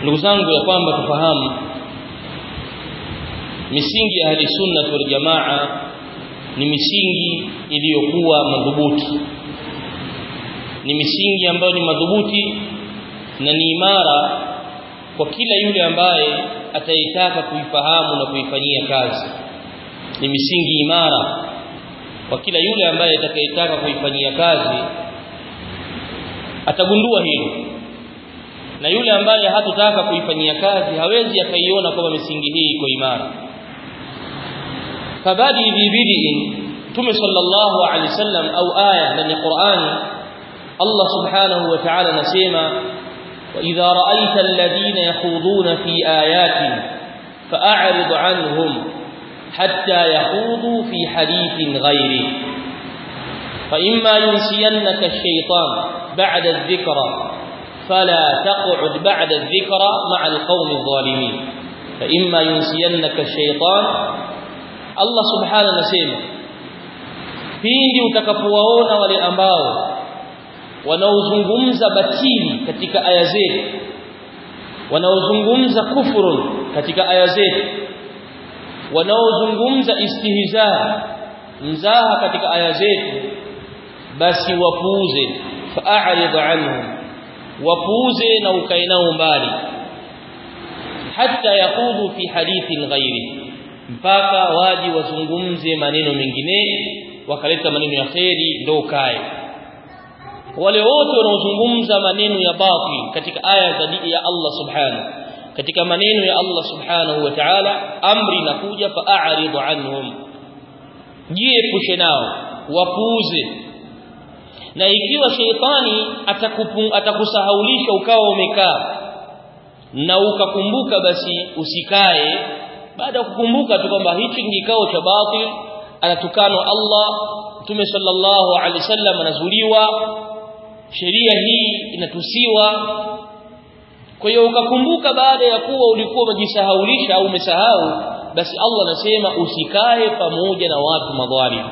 ndugu zangu ya kwamba tufahamu misingi ya ahli sunna wal jamaa ni misingi iliyokuwa madhubuti ni misingi ambayo ni madhubuti na ni imara kwa kila yule ambaye ataitaka kuifahamu na kuifanyia kazi ni misingi imara kwa kila yule ambaye atakayetaka kuifanyia kazi atagundua hilo na yule ambaye hatotaka kuifanyia kazi hawezi akaiona kwamba misingi hii iko imara fabadi bibidi tume sallallahu alaihi wasallam au aya ndani ya Qur'ani Allah subhanahu wa ta'ala anasema وإذا رأيت الذين يخوضون في آياتنا فأعرض عنهم حتى يخوضوا في حديث غيره فإما ينسينك الشيطان بعد الذكرى فلا تقعد بعد الذكرى مع القوم الظالمين فإما ينسينك الشيطان الله سبحانه نسيما pindi utakapowaona wale ambao wanaozungumza batili katika aya zetu wanaozungumza kufurun katika aya zetu wanaozungumza istihza mzaha katika aya zetu basi wapuuze fa'arid anhum wapuuze na ukae nao mbali hatta yaqudu fi hadithin ghairi mpaka waji wazungumze maneno mengine wakaleta maneno ya kheri ndio ukae wale wote wanaozungumza maneno ya batil katika aya za ya Allah subhanahu katika maneno ya Allah subhanahu wa ta'ala amri inakuja fa'arid anhum jiepushe nao wapuuze na ikiwa sheitani atakusahaulisha ukawa umekaa na ukakumbuka basi usikae baada ya kukumbuka tu kwamba hichi ni kikao cha batil anatukana Allah Mtume sallallahu alaihi wasallam anazuliwa sheria hii inatusiwa kwa hiyo ukakumbuka baada ya kuwa ulikuwa umejisahaulisha au umesahau basi Allah anasema usikae pamoja na watu madhalim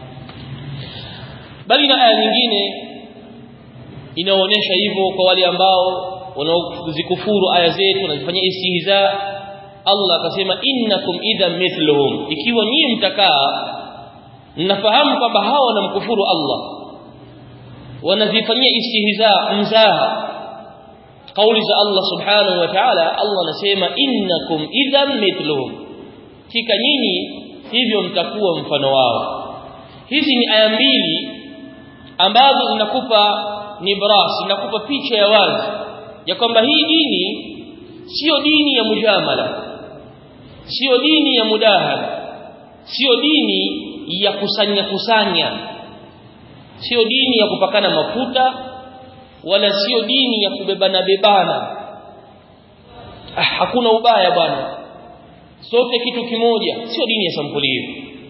bali na aya nyingine inaonyesha hivyo kwa wale ambao wanaozikufuru aya zetu wanazifanyia istihza Allah akasema innakum idhan mithluhum ikiwa nyinyi mtakaa mnafahamu kwamba hawa wanamkufuru Allah wanazifanyia istihza mzaha kauli za Allah subhanahu wa ta'ala Allah anasema innakum idhan mithluhum kika nyinyi hivyo mtakuwa mfano wao hizi ni aya mbili ambazo zinakupa nibras zinakupa picha ya wazi ya kwamba hii dini sio dini ya mujamala sio dini ya mudahara sio dini ya kusanya kusanya sio dini ya kupakana mafuta wala sio dini ya kubebana bebana ah, hakuna ubaya bwana sote kitu kimoja sio dini ya sampuli hiyo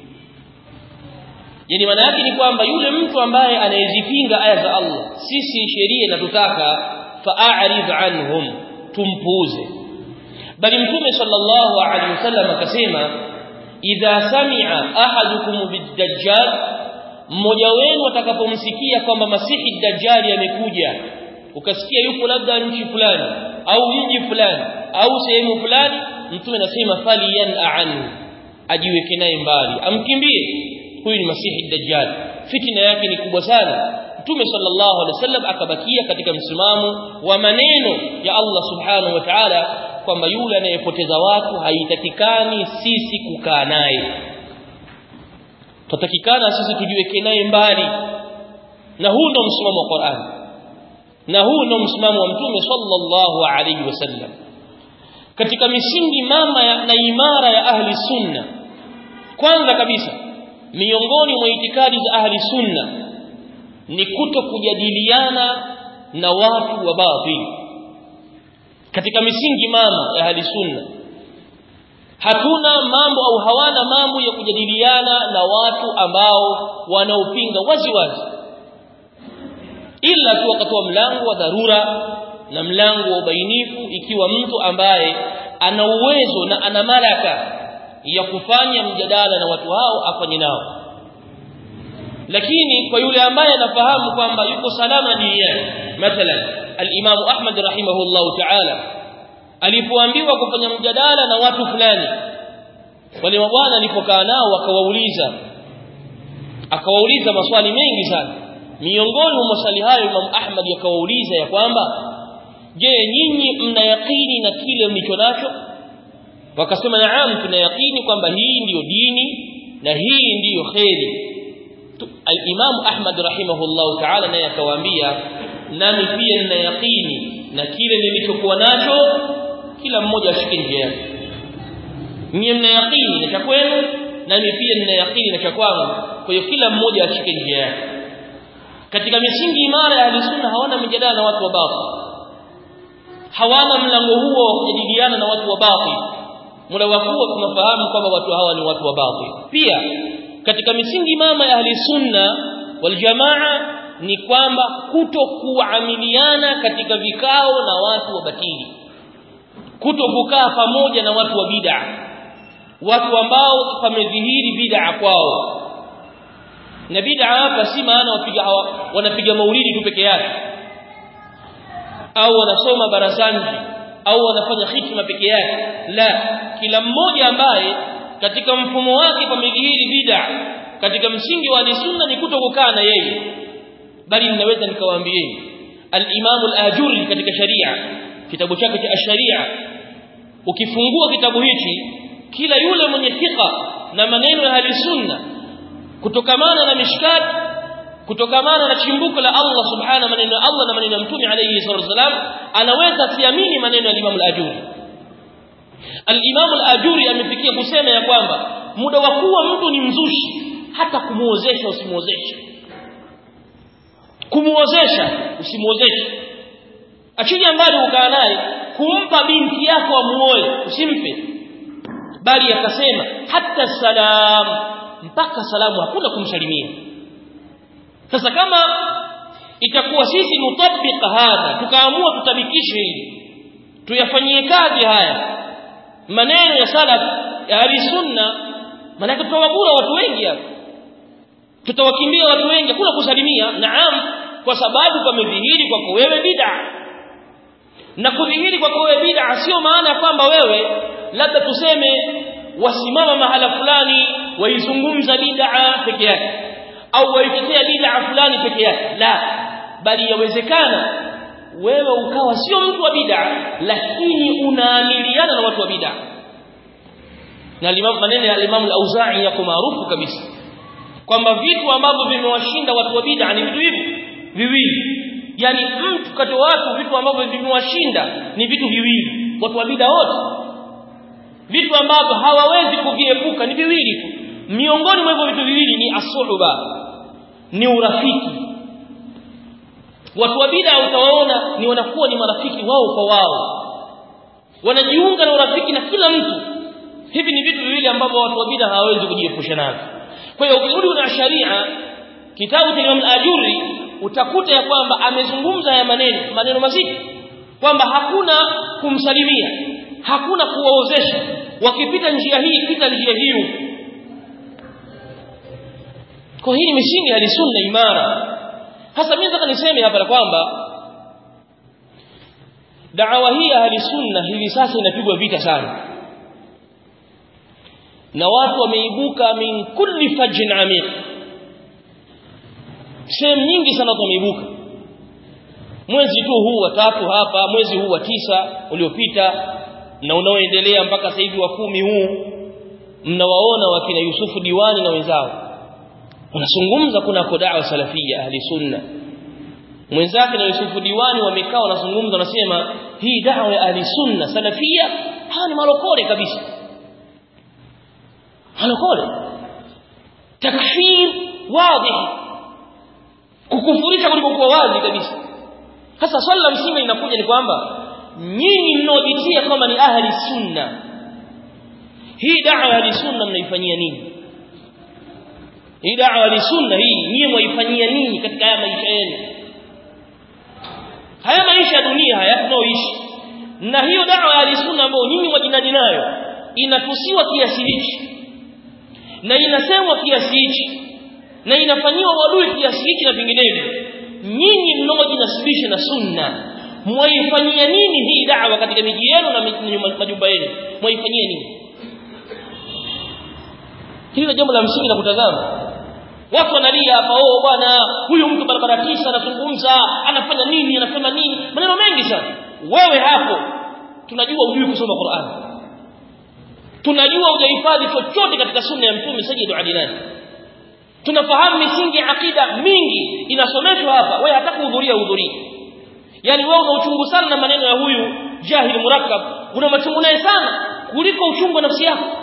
yani maana yake ni kwamba yule mtu ambaye anayezipinga aya za Allah sisi sheria inatutaka fa'arid anhum tumpuuze bali mtume sallallahu alaihi wasallam akasema idha sami'a ahadukum bid-dajjal mmoja wenu atakapomsikia kwamba masihi dajjali amekuja ukasikia yupo labda nchi fulani au mji fulani au sehemu fulani mtume anasema fali yan'an ajiweke naye mbali amkimbie huyu ni masihi dajjal fitina yake ni kubwa sana mtume sallallahu alaihi wasallam akabakia katika msimamo wa maneno ya Allah subhanahu wa ta'ala kwamba yule anayepoteza watu haitakikani sisi kukaa naye tutatakikana sisi tujiweke naye mbali na huu ndo msimamo wa Qur'an na huu ndo msimamo wa mtume sallallahu alaihi wasallam katika misingi mama ya, na imara ya ahli sunna kwanza kabisa miongoni mwa itikadi za ahli sunna ni kuto kujadiliana na watu wa batili katika misingi mama ya ahli sunna hatuna mambo au hawana mambo ya kujadiliana na watu ambao wanaopinga wazi wazi ila tu wakatoa mlango wa dharura na mlango wa ubainifu ikiwa mtu ambaye ana uwezo na ana malaka ya kufanya mjadala na watu hao afanye nao lakini kwa yule ambaye anafahamu kwamba yuko salama duniani mathalan al-Imam Ahmad rahimahullahu ta'ala alipoambiwa kufanya mjadala na watu fulani wale mabwana alipokaa nao akawauliza akawauliza maswali mengi sana miongoni mwa maswali hayo Imam Ahmad yakawauliza ya kwamba je nyinyi mna yakini na kile mlicho nacho wakasema naam tuna yakini kwamba hii ndiyo dini na hii ndiyo kheri al-Imam Ahmad rahimahullah ta'ala naye akawaambia nami pia nina yakini na kile nilichokuwa nacho kila mmoja ashike njia yake nyinyi mna yakini na cha kwenu nami pia nina yakini na cha kwangu kwa hiyo kila mmoja ashike njia yake katika misingi imara ya ahlusunna hawana mjadala na watu wa batil hawana mlango huo wa kujadiliana na watu wa batil muda wa kuwa tunafahamu kwamba watu hawa ni watu wa batil pia katika misingi mama ya ahli sunna wal jamaa ni kwamba kuto kuamiliana katika vikao na watu wa batili kuto kukaa pamoja na watu wa bid'a watu ambao pamedhihiri bid'a kwao na bid'a hapa si maana wapiga wanapiga maulidi tu peke yake au wanasoma barazani au wanafanya hikma peke yake la kila mmoja ambaye katika mfumo wake pamedhihiri bid'a katika msingi wa sunna ni kutokukaa na yeye bali ninaweza nikawaambieni al-Imam al-Ajuri katika sharia kitabu chake cha sharia ukifungua kitabu hichi kila yule mwenye thika na maneno ya ahli sunna kutokamana na mishkat kutokamana na chimbuko la Allah subhanahu maneno ya Allah na maneno ya mtume alayhi salatu wasalam anaweza siamini maneno ya Imam al-Ajuri al-Imam al-Ajuri amefikia kusema ya kwamba muda wa kuwa mtu ni mzushi hata kumuozesha usimuozeshe kumuozesha usimuozeshe achilia mbali ukaa naye kumpa binti yako amuoe usimpe bali akasema hata salam mpaka salamu hakuna kumsalimia sasa kama itakuwa sisi nutabika hadha tukaamua tutabikishe hili tuyafanyie kazi haya maneno ya salaf ya ahli sunna maana tutawabura watu wengi hapa tutawakimbia watu wengi hakuna kusalimia naam kwa sababu pamedhihiri kwako wewe bid'a na kudhihiri kwako wewe bid'a sio maana kwamba wewe labda tuseme wasimama mahala fulani waizungumza bid'a peke yake au waitetea bid'a fulani peke yake la bali yawezekana wewe ukawa sio mtu wa bid'a lakini unaamiliana na watu wa bid'a na maneno ya Imam al-Auza'i yako maarufu kabisa kwamba vitu ambavyo vimewashinda watu wa bid'a ni vitu hivi viwili yani mtu kati watu vitu ambavyo vimewashinda ni vitu viwili watu wa bid'a wote vitu ambavyo hawawezi kuviepuka ni viwili tu miongoni mwa hivyo vitu viwili ni asuhba ni urafiki watu wa bid'a utawaona ni wanakuwa ni marafiki wao kwa wao wanajiunga na urafiki na kila mtu hivi ni vitu viwili ambavyo watu wa bid'a hawawezi kujiepusha navyo kwa hiyo ukirudi na sharia kitabu cha Imam al-Ajuri utakuta ya kwamba amezungumza haya maneno maneno mazito kwamba hakuna kumsalimia hakuna kuwaozesha wakipita njia hii pita njia hiyo kwa hii misingi ya sunna imara hasa mimi nataka niseme hapa kwamba da'wa hii ya sunna hivi sasa inapigwa vita sana na watu wameibuka min kulli fajin amiq sehemu nyingi sana watu wameibuka mwezi tu huu wa tatu hapa mwezi huu wa tisa uliopita na unaoendelea mpaka sasa hivi wa kumi huu mnawaona wakina Yusufu Diwani na wenzao wanazungumza kuna kodaa salafia ahli sunna mwenzake na Yusufu Diwani wamekaa wanazungumza wanasema hii dawa ya ahli sunna salafia hawa ni malokole kabisa malokole takfir wazi kukufurisha kulipokuwa wazi kabisa sasa swali la msingi linakuja ni kwamba nyinyi mnaojitia kama ni ahli sunna hii da'wa ya ahli sunna mnaifanyia nini hii da'wa ya sunna hii nyinyi mwaifanyia nini katika haya maisha yenu haya maisha ya dunia haya tunaoishi na hiyo da'wa ya ahli sunna ambayo nyinyi mwajinadi nayo inatusiwa kiasi hichi na inasemwa kiasi hichi na inafanyiwa wadui kiasi hichi na vinginevyo nyinyi mnaojinasibisha na sunna mwaifanyia nini hii da'wa katika miji yenu na majumba yenu mwaifanyia nini hilo jambo la msingi la kutazama watu wanalia hapa oh bwana huyu mtu barabara tisa anazungumza anafanya nini anasema nini maneno mengi sana wewe hapo tunajua hujui kusoma Qur'an tunajua hujahifadhi chochote katika sunna ya mtume sayyidu adilani tunafahamu misingi ya akida mingi inasomeshwa hapa wewe hata kuhudhuria hudhuria yani wewe una uchungu sana na maneno ya huyu jahil murakkab una machungu naye sana kuliko uchungu wa nafsi yako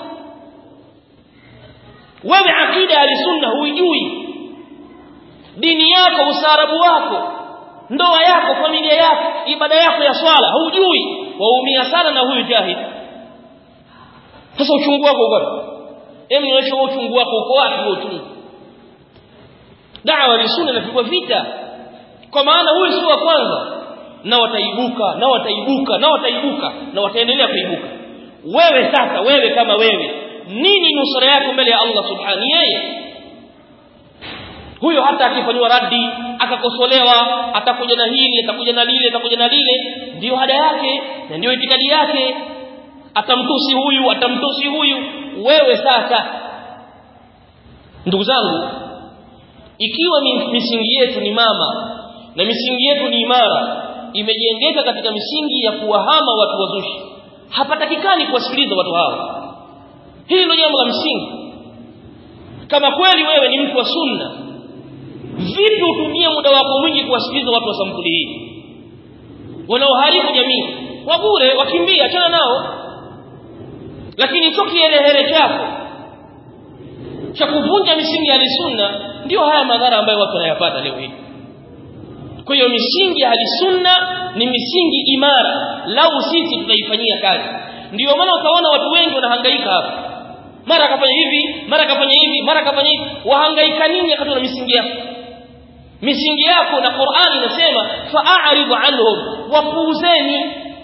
wewe akida ya sunna huijui dini yako usaarabu wako ndoa yako familia yako ibada yako ya swala hujui waumia sana na huyu jahil sasa uchungu wako uko wapi hebu nionyeshe uchungu wako uko wapi huo uchungu da'wa ya sunna inapigwa vita kwa maana huyu si wa kwanza na wataibuka na wataibuka na wataibuka na wataendelea kuibuka wewe sasa wewe kama wewe nini nusura yako mbele ya Allah subhanahu yeye huyo hata akifanywa radi akakosolewa atakuja na hili atakuja na lile atakuja na lile ndio ada yake na ndio itikadi yake atamtusi huyu atamtusi huyu wewe sasa ndugu zangu ikiwa misingi yetu ni mama na misingi yetu ni imara imejengeka katika misingi ya kuwahama watu wazushi hapatakikani kuwasikiliza watu hao hili ndio jambo la msingi kama kweli wewe ni mtu wa sunna vipi utumie muda wako mwingi kuwasikiliza watu wa sampuli hii wanaoharibu jamii kwa bure wakimbia achana nao lakini hicho kielehere chako cha kuvunja misingi ya sunna ndio haya madhara ambayo watu wanayapata leo hii kwa hiyo misingi ya sunna ni misingi imara lau sisi tutaifanyia kazi ndio maana utaona watu wengi wanahangaika hapa mara akafanya hivi mara akafanya hivi mara akafanya hivi wahangaika nini wakati na misingi yako misingi yako na Qur'ani inasema fa'aridu anhum wapuuzeni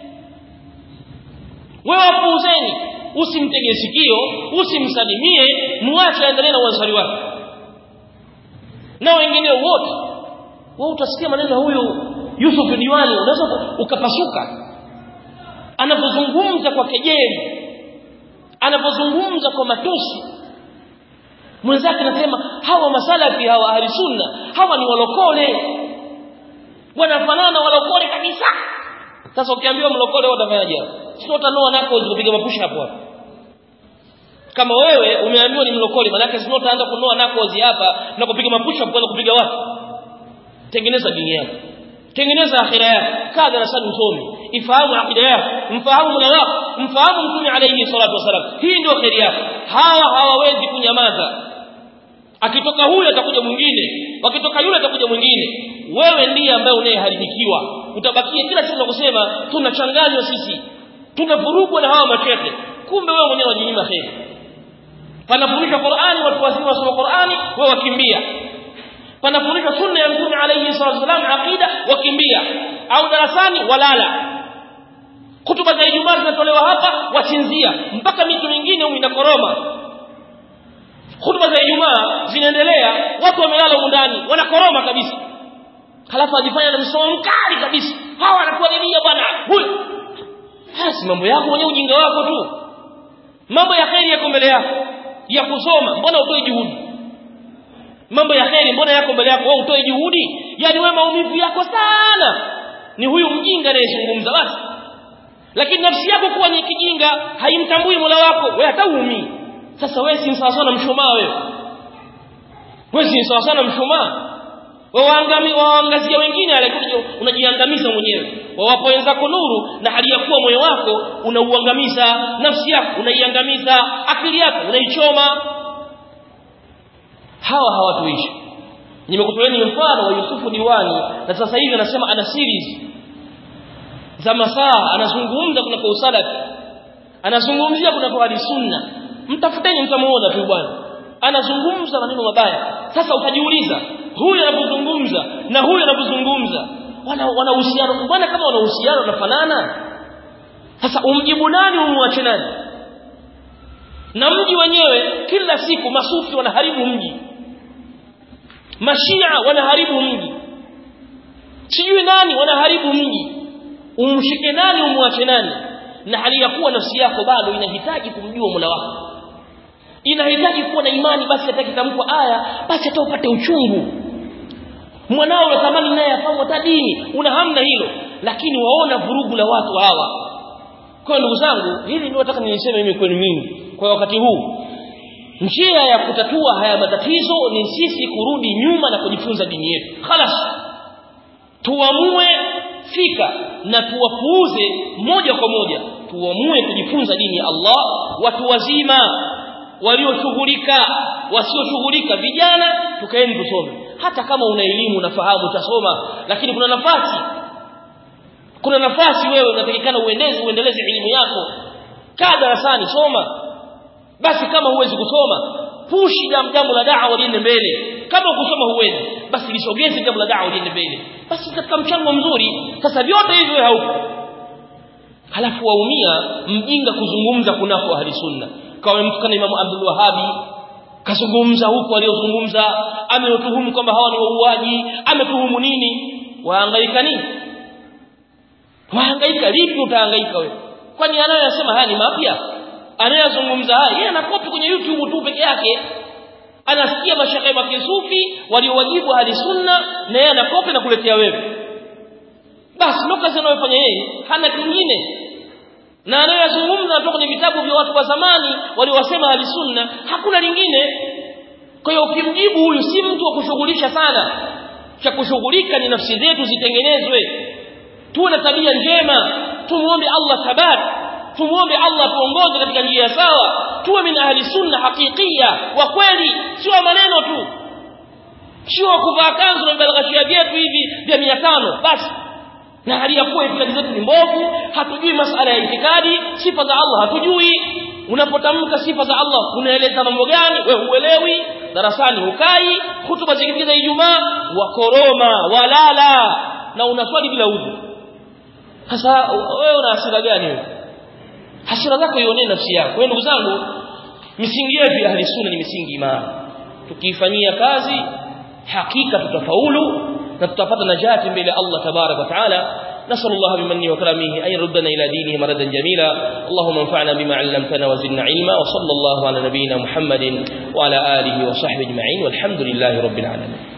wewe wapuuzeni usimtege sikio usimsalimie muache aendelee na uansari wake na wengine wote wewe utasikia maneno ya huyu Yusuf Diwani unaweza ukapasuka anapozungumza kwa kejeli anapozungumza kwa matusi mwenzake anasema hawa masalafi hawa ahli sunna hawa ni walokole wanafanana na walokole kabisa sasa ukiambiwa mlokole wewe utafanyaje sio utanoa nako kupiga mapusha hapo hapo kama wewe umeambiwa ni mlokole maana yake sio utaanza kunoa nako hapa na kupiga mapusha hapo kupiga watu tengeneza dini yako tengeneza akhira yako kaa darasani usome ifahamu akida yako mfahamu mola wako mfahamu mtume alayhi salatu wasalam hii ndio khairi yako hawa hawawezi kunyamaza akitoka huyu atakuja mwingine wakitoka yule atakuja mwingine wewe ndiye ambaye unayeharibikiwa utabakia kila siku na kusema tunachanganywa sisi tunavurugwa na hawa machete kumbe wewe mwenyewe unajinyima kheri panafundishwa Qur'ani watu wazima wasoma Qur'ani wewe wakimbia panafundishwa sunna ya mtume alayhi salatu wasalam aqida wakimbia au darasani walala kutuba za Ijumaa zinatolewa hapa wasinzia mpaka mito mingine huko inakoroma hutuba za Ijumaa zinaendelea watu wamelala huko ndani wanakoroma kabisa halafu ajifanya na msomo mkali kabisa hawa wanatuadhilia bwana huyu basi mambo yako mwenyewe ujinga wako tu mambo ya kheri yako mbele yako ya kusoma mbona utoe juhudi mambo ya kheri mbona yako mbele yako wewe utoe juhudi yani wewe maumivu yako sana ni huyu mjinga anayezungumza basi lakini nafsi yako kuwa ni kijinga haimtambui Mola wako wewe hata uumii sasa wewe si sawa sana mshumaa wewe wewe si sawa sana mshumaa waangami waangazia wengine alikuja unajiangamiza mwenyewe wawapo wenzako nuru na hali ya kuwa moyo wako unauangamiza nafsi yako unaiangamiza akili yako unaichoma hawa hawatuishi nimekutoleeni mfano wa Yusufu Diwani na sasa hivi anasema ana series za masaa anazungumza kuna kwa usalafi anazungumzia kuna kwa hadi sunna mtafuteni mtamuona tu bwana anazungumza maneno mabaya sasa utajiuliza huyu anapozungumza na huyu anapozungumza wana wana uhusiano bwana kama wana uhusiano unafanana sasa umjibu nani umwache nani na mji wenyewe kila siku masufi wanaharibu mji mashia wanaharibu mji sijui nani wanaharibu mji umshike nani umwache nani na hali ya kuwa nafsi yako bado inahitaji kumjua Mola wako inahitaji kuwa na imani basi hata kitamkwa aya basi hata upate uchungu mwanao unatamani naye afahamu hata dini una hamna hilo lakini waona vurugu la watu hawa kwa ndugu zangu hili ndio nataka niliseme mimi kwenu mimi kwa wakati huu njia ya kutatua haya matatizo ni sisi kurudi nyuma na kujifunza dini yetu khalas tuamue fika na tuwapuuze moja kwa moja tuamue kujifunza dini ya Allah watu wazima walioshughulika wasioshughulika vijana tukaeni tusome hata kama una elimu unafahamu utasoma lakini kuna nafasi kuna nafasi wewe unatakikana uendeze uendeleze elimu yako kaa darasani soma basi kama huwezi kusoma pushi jambo la da'wa liende mbele kama kusoma huwezi basi lisogeze jambo la da'wa liende mbele basi katika mchango mzuri sasa vyote hivyo haupo halafu waumia mjinga kuzungumza kunako ahli sunna kama mtu kana Imam Abdul Wahhabi kazungumza huko aliyozungumza ametuhumu kwamba hawa ni wauaji ametuhumu nini wahangaika nini wahangaika lipi utahangaika wewe kwani anayosema haya ni mapya anayezungumza haya yeye anakopi kwenye YouTube tu peke yake anasikia mashaikh wa kisufi waliowajibu hadi sunna na yeye anakopi na kuletea wewe basi ndio kazi anayofanya yeye hana kingine na anayozungumza kutoka kwenye vitabu vya watu wa zamani waliowasema hadi sunna hakuna lingine kwa hiyo ukimjibu huyu si mtu wa kushughulisha sana cha kushughulika ni nafsi zetu zitengenezwe tuwe na tabia njema tumuombe Allah thabat tumuombe Allah tuongoze katika njia sawa tuwe min ahli sunna hakikia wa kweli sio maneno tu sio kuvaa kanzu na vibalghashia vyetu hivi vya 500 basi na hali ya kuwa itikadi zetu ni mbovu hatujui masala ya itikadi sifa za Allah hatujui unapotamka sifa za Allah unaeleza mambo gani wewe huelewi darasani hukai hutuba zingine za Ijumaa wakoroma walala na unaswali bila udhu sasa wewe una hasira gani wewe hasira zako ionee nafsi yako wewe ndugu zangu misingi yetu ya ahli sunna ni misingi imara tukiifanyia kazi hakika tutafaulu na tutapata najati mbele Allah tabarak wa taala نسأل الله بمنه وكرمه أن يردنا إلى دينه مردا جميلا اللهم انفعنا بما علمتنا وزدنا علما وصلى الله على نبينا محمد وعلى آله وصحبه أجمعين والحمد لله رب العالمين